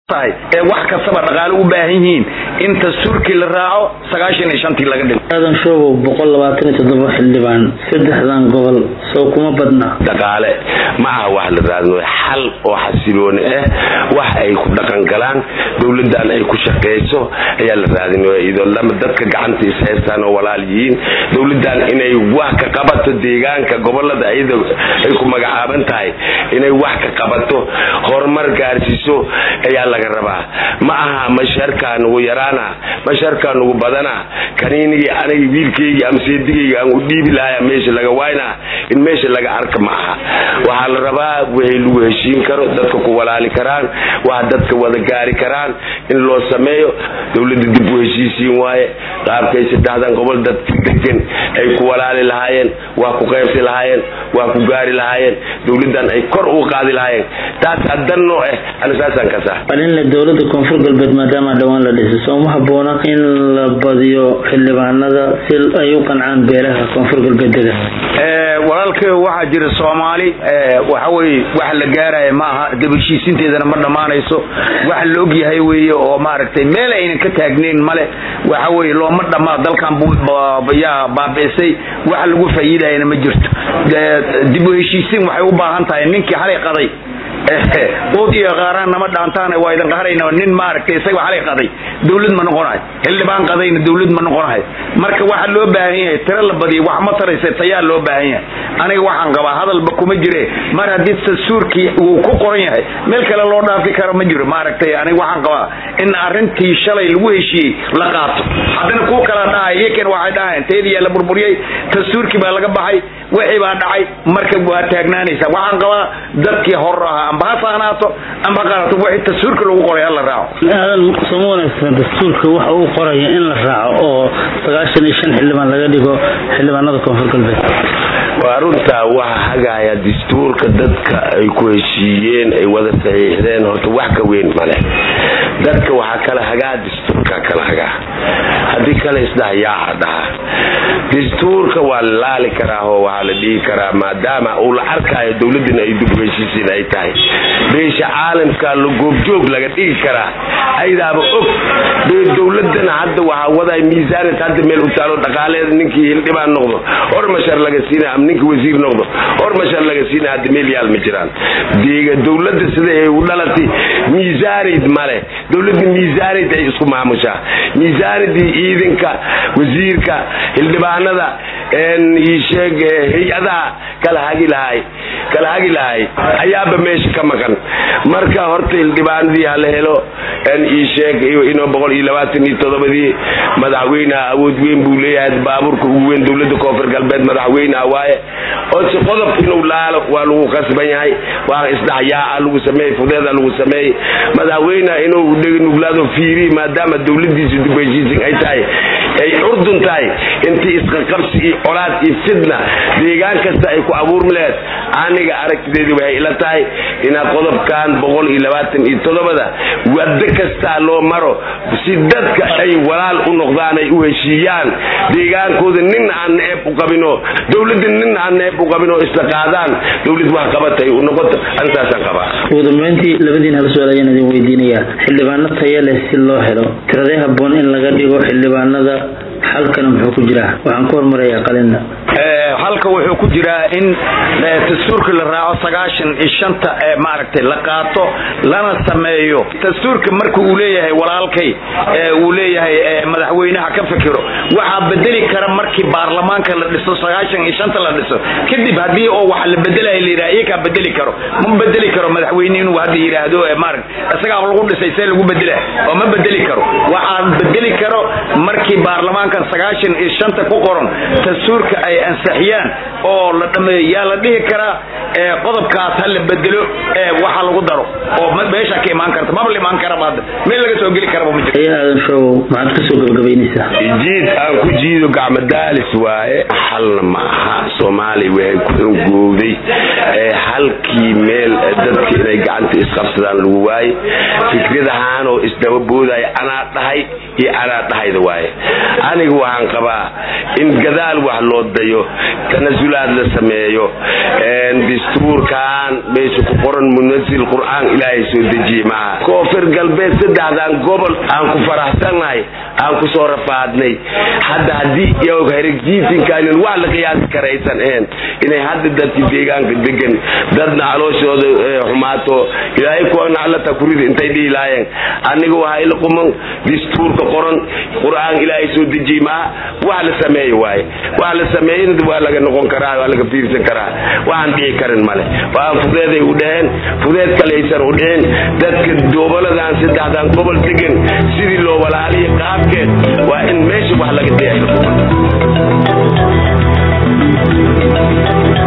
ee wax kastaba dhaqaale u baahan yihiin in dastuurkii la raaco sagaashan iyo shantii laga dhigo aadan shoobow boqol labaatan iyo toddoba xildhibaan saddexdan gobol sow kuma badna dhaqaale ma aha wax la raadino xal oo xasilooni ah wax ay ku dhaqan galaan dowladan ay ku shaqeyso ayaa la raadinaya iyadoo lama dadka gacanta is haystaan oo walaal yihiin dowladan inay wax ka qabato deegaanka gobolada iyada ay ku magacaaban tahay inay wax ka qabato horumar gaarsiiso ayaa laga rabaa ma aha masharkaa nugu yaraana masharkaa nugu badana kaniinigii aniga wiilkaygii ama seedigayga aan u dhiibi lahaya meesha laga waayna in meesha laga arka ma aha waxaa la rabaa wixii lagu heshiin karo dadka ku walaali karaan wax dadka wada gaari karaan in loo sameeyo dowladda dib u heshiisiin waaye qaabkay saddexdan gobol dadka degan ay ku walaali lahaayeen waa ku qaybsi lahaayeen waa ku gaari lahaayeen dowladan ay kor u qaadi lahaayeen taasaa danno ah ana saasaan kasaa arinle dowlada koonfur galbeed maadaama dhowaan la dhisay soo ma haboona in la badiyo xildhibaanada si ay u qancaan beelaha koonfur galbeed dega walaalkay waxaa jira soomaali waxaweye wax la gaaraya ma aha dabashiisinteedana ma dhammaanayso wax la ogyahay weeye oo maaragtay meel aynan ka taagnayn male waxa weye looma dhammaa dalkan yaa baabi'isay wax lagu faa'iidayana ma jirto dib u heshiisiin waxay u baahan tahay ninkii xalay qaday ood iyo qaaraan nama dhaantaan waa idin qaharayna nin maaragtay isaga xalay qaday dawlad ma noqonahay xildhibaan qadayna dawlad ma noqonahay marka waxa loo baahan yahay tiro la badiyo wax ma taraysa tayaa loo baahan yahay aniga waxaan qabaa hadalba kuma jire mar haddii dastuurkii uu ku qoran yahay meel kale loo dhaafi karo ma jiro maaragtay aniga waxaan qabaa in arrintii shalay lagu heshiiyey la qaato haddana kuwa kala dhahay iyakan waxay dhahayn teediyaa la burburiyey dastuurkii baa laga baxay wixii baa dhacay marka waa taagnaanaysa waxaan qabaa dadkii hor ahaa amba ha saanaato amba ha qaanato wixii dastuurka lagu qoray ha la raaco aadan sooma wanaagsan dastuurka waxa uu qoraya in la raaco oo sagaashan iyo shan xildhibaan laga dhigo xildhibaanada koonfur galbeed waa runtaa waxa hagaya dastuurka dadka ay ku heshiiyeen ay wada saxiixdeen horta wax ka weyn male dadka waxaa kala hagaa dastuurka kala hagaa haddii kale isdhahayaaca dhaha dastuurka waa la laali karaa oo waxaa la dhihi karaa maadaama uu la arkaayo dowladdan ay dib u heshiisiin ay tahay beesha caalamka la goobjoog laga dhigi karaa aydaaba og dee dowladana hadda waxaa waday miisaanad hadda meel u taalo dhaqaaleeda ninkii hildhibaan noqdo hormashar laga siina ama ninkii wasiir noqdo hormashar laga siina hadda meel yaal ma jiraan deega dowladda sida ay u dhalatay miisaanid male dowladda miisaanid ay isku maamushaa miisaanidii ciidanka wasiirka xildhibaanada iisheeg hay-adaha kala hagi lahay kala hagi lahay ayaaba meesha ka maqan marka horta xildhibaanadii hala helo iisheeg inoo boqol iyo labaatan iyo todobadii madaxweyneha awood weyn buu leeyahay baabuurka ugu weyn dowlada koonfur galbeed madaxweyneha waaye ose qodob inuu laalo waa lagu qasban yahay waa isdhaxyaaca lagu sameeyey fudeeda lagu sameeyey madaxweyneha inuu nuglaado fiiri maadaama dowladiisa dib heshiisin ay tahay ay urdun tahay intii isqaqabsi iyo colaad iyo fidna deegaan kasta ay ku abuurmi laheed aniga aragtideedi waxay ila tahay inaad qodobkan boqol iyo labaatan iyo toddobada wado kastaa loo maro si dadka ay walaal u noqdaan ay u heshiiyaan deegaankooda nin aan neeb u qabinoo dowladda nin aan neeb u qabinoo isla qaadaan dowlad wax qabatay u noqoto antaasaan qabaa ugu dambeyntii labadiin hal su-aal ayaan idin weydiinayaa xildhibaano taya leh si loo helo tiradee habboon in laga dhigo xildhibaanada xalkana muxuu ku jiraa waxaan ku hormarayaa qalina halka wuxuu ku jiraa in dastuurka la raaco sagaashan iyo shanta ee maaragtay la qaato lana sameeyo dastuurka marka uu leeyahay walaalkay uu leeyahay madaxweynaha ka fikiro waxaa bedeli kara markii baarlamaanka la dhiso sagaashan iyo shanta la dhiso kadib haddii oo waxa la bedelaya la yidhaha iyakaa bedeli karo ma bedeli karo madaxweyne inuu hadda yidhaahdo maaragta isagaa lagu dhisay see lagu bedela oo ma bedeli karo waxaa bedeli karo markii baarlamaankan sagaashan iyo shanta ku qoran dastuurka ay ansixiyaan oo la dhameeyo yaa la dhihi karaa qodobkaas ha la bedelo waxa lagu daro oo meesha ka imaan karta maba la imaan karaba hadda meel laga soo geli karaba ma jiro aadan shoobow maxaad kasoo gabagabaynaysaa jiid aan ku jiido gacmo daalis waaye xalna ma aha soomaaliya waxay ku xungowday halkii meel dadka inay gacanta isqabsadaan lagu waaye fikradahaan oo isdaba boodaya anaa dhahay iyo anaa dhahayda waaye aniga waxaan qabaa in gadaal wax loo dayo tanasulaad la sameeyo dastuurkan meesha ku qoran munasil qur'aan ilaahay soo dejiye maaha koonfur galbeed saddexdan gobol aan ku faraxsannahay aan ku soo rafaadnay hadda haddii herjiifinkaanin wax la qiyaasi karaysan ahayn inay hadda dadki deegaanka degan dadna calooshooda xumaato ilaahay kuwa naclata kurida intay dhihi lahaayeen aniga waxaa ila quman dastuurka qoran qur'aan ilaahay soo dejiye maaha wax la sameeye waaye wax la sameeyena waa laga noqon karaa waa laga fiirsan karaa waxaan dhici karin male waan fudeeday u dhaheen fudeed kalaysan u dhicin dadka doobaladan saddexdan gobol degan sidii loo walaaliya qaabkeed waa in meesha wax laga deexdo